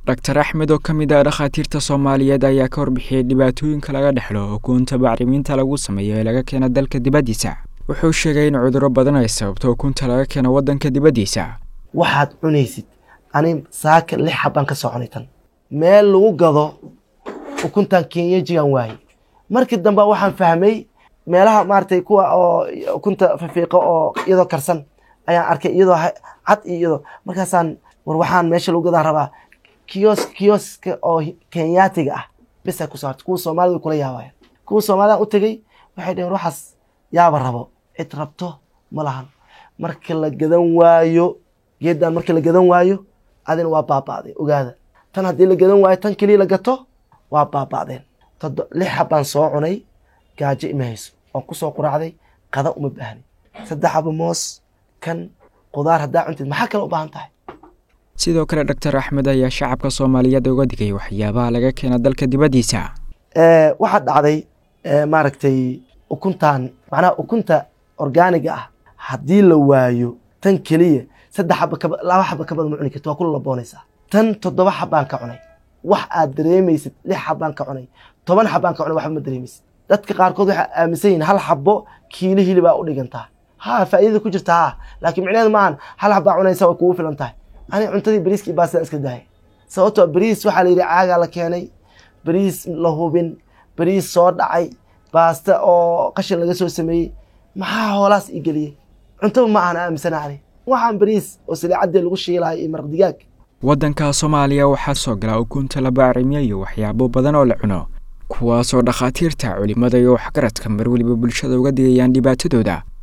dhaktar axmed oo ka mid ah dhakhaatiirta soomaaliyeed ayaa ka warbixiyey dhibaatooyinka laga dhexlo ukunta bacrimiinta lagu sameeyo ee laga keena dalka dibaddiisa wuxuu sheegay in cudurro badan ay sababto ukunta laga keeno waddanka dibaddiisa waxaad cunaysid ani saaka lix xabbaan ka soo cunay tan meel lagu gado ukuntan kenyajigan waaye markii dambe waxaan fahmay meelaha maaragtay kuwa oo ukunta fafiiqo oo iyadoo karsan ayaan arkay iyadoo cad iyo iyadoo markaasaan war waxaan meesha lagu gadaan rabaa kiyos kiyoska oo kenyaatiga ah bisa ku saarta kuwa soomaalida kula yaabaya kuwa soomaalida u tegey waxay dheheen waxaas yaaba rabo cid rabto ma lahan marka la gadan waayo geedan marka la gadan waayo adina waa baaba'day ogaada tan haddii la gadan waayo tan keliya la gato waa baaba'deen todo lix xabaan soo cunay gaajo ima hayso oon kusoo quraacday qada uma baahni saddex xaba moos kan qudaar haddaa cuntid maxaa kale u baahan tahay sidoo kale dhaktar axmed ayaa shacabka soomaaliyeed uga digay waxyaabaha laga keena dalka dibaddiisa waxaa dhacday maaragtay ukuntan macnaha ukunta orgaaniga ah haddii la waayo tan keliya saddex xaba ka laba xaba ka badan ma cuni karti waa kula laboonaysaa tan toddoba xabaan ka cunay wax aad dareemaysid lix xabaan ka cunay toban xabaan ka cunay waxba ma dareemaysid dadka qaarkood waxay aaminsan yihin hal xabo kiilo hilibaa u dhigantaa ha faa'iidada ku jirta ha laakiin micneheedu maahan hal xabaa cunaysa way kugu filan tahay ani cuntadii bariiskii baastaan iska dahay sababtoo bariis waxaa la yidhi caagaa la keenay bariis la hubin bariis soo dhacay baasta oo qashin laga soo sameeyey maxaa hoolaas ii geliyey cuntaba ma ahan aaminsana ani waxaan bariis oo saliicaddii lagu shiilayo iyo maraq digaag waddanka soomaaliya waxaa soo gala ukunta la bacrimiyo iyo waxyaabo badan oo la cuno kuwaasoo dhakhaatiirta culimmada iyo waxgaradka mar weliba bulshada uga digayaan dhibaatadooda